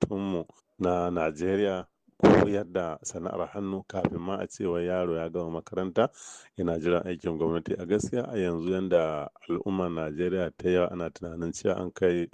makarantunmu na Najeriya koyar da sana'ar hannu kafin ma a ce wai yaro ya gama makaranta yana jiran aikin gwamnati. A gaskiya a yanzu yanda al'ummar Najeriya ta yawa ana tunanin cewa an kai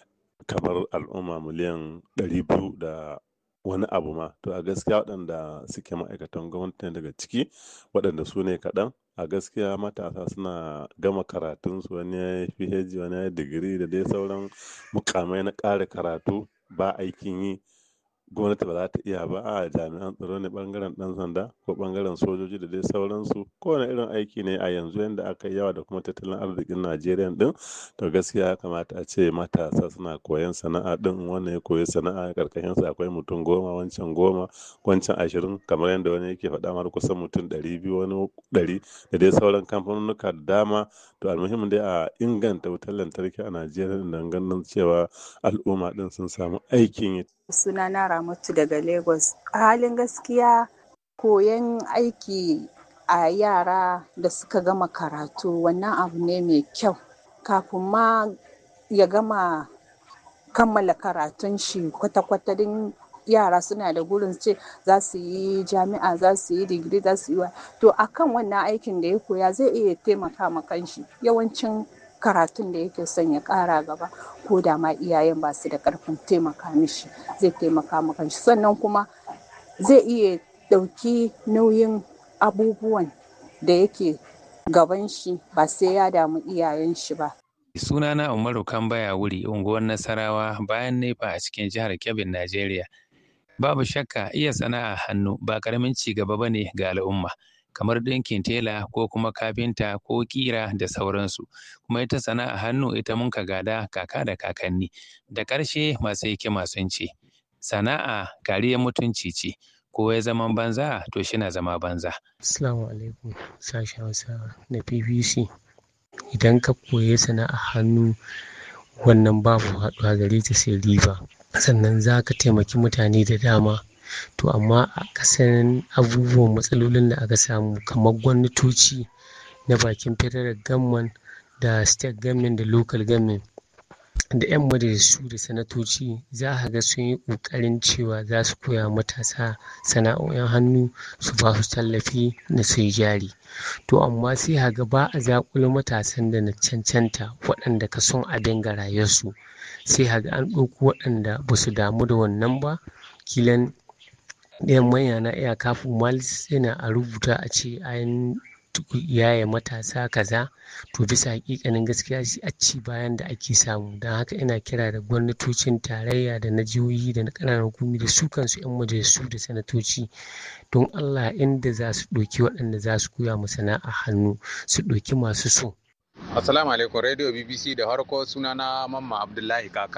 kamar al'umma miliyan ɗari biyu da wani abu ma. To a gaskiya waɗanda suke ma'aikatan gwamnati ne daga ciki waɗanda su ne kaɗan. A gaskiya matasa suna gama karatunsu wani yayi PhD wani yayi digiri da dai sauran muƙamai na ƙara karatu ba aikin yi. Gwamnati ba za ta iya ba. A jami'an tsaro ne ɓangaren ɗan sanda ko ɓangaren sojoji da dai sauransu. Ko wane irin aiki ne a yanzu yanda aka yi yawa da kuma tattalin arzikin Najeriya ɗin. To gaskiya ya kamata a ce matasa suna koyon sana'a ɗin. Wannan ya koyi sana'a ƙarƙashinsa akwai mutum goma wancan goma wancan ashirin kamar yanda wani yake faɗa mar kusan mutum ɗari biyu wani ɗari da dai sauran kamfanunnuka da dama. To almuhim dai a inganta wutar lantarki a Najeriya don ganin cewa al'umma ɗin sun samu aikin yi. Sunana Ramatu daga Lagos. A halin gaskiya koyon aiki a yara da suka gama karatu wannan abu ne mai kyau. Kafin ma ya gama kammala karatun shi kwata-kwata din yara suna da burin ce za su yi jami'a, za su yi digiri, za su yi wa. To a kan wannan aikin da ya koya zai iya taimaka ma kanshi. Yawancin karatun da yake son ya ƙara gaba ko da ma iyayen ba su da ƙarfin taimaka mishi zai taimaka ma kanshi. Sannan kuma zai iya ɗauki nauyin abubuwan da yake gaban shi ba sai ya damu iyayen shi ba. Sunana Umaru Kambaya Wuri, unguwar Nasarawa bayan Nefa a cikin jihar Kebbi, Najeriya. Babu shakka iya sana'a hannu ba ƙaramin ci gaba ba ne ga al'umma. Kamar ɗinkin tela ko kuma kafinta ko ƙira da sauransu. Kuma ita sana'a hannu ita mun ka gada kaka da kakanni. Da ƙarshe masu hikima sun ce, sana'a kariyar mutunci ce. Ko ya zaman banza to shi na zama banza. Assalamu alaikum sashen Hausa na BBC. Idan ka koyi sana'ar hannu wannan babu haɗuwa gare ta sai riba. Sannan za ka taimaki mutane da dama. To amma a ƙasan abubuwan matsalolin da aka samu kamar gwamnatoci na bakin federal government da state government da local government da 'yan majalisu da sanatoci za ka ga sun yi ƙoƙarin cewa za su koya wa matasa sana'o'in hannu su ba su tallafi na su yi jari. To amma sai ka ga ba a zaƙulo matasan da na cancanta waɗanda ka son abin ga rayuwarsu. Sai ka ga an ɗauko waɗanda ba su damu da wannan ba. Kilan ɗayan manya na iya kafin malis yana a rubuta a ce an yaye matasa kaza. To bisa haƙiƙanin gaskiya shi a ci bayan da ake samu. Don haka ina kira da gwamnatocin tarayya da na jihohi da na ƙananan hukumomi da su kansu 'yan majalisu da sanatoci don Allah inda za su ɗauki waɗanda za su koya ma sana'a hannu su ɗauki masu so. Assalamu alaikum Radio BBC da farko sunana Mamman Abdullahi Kaka.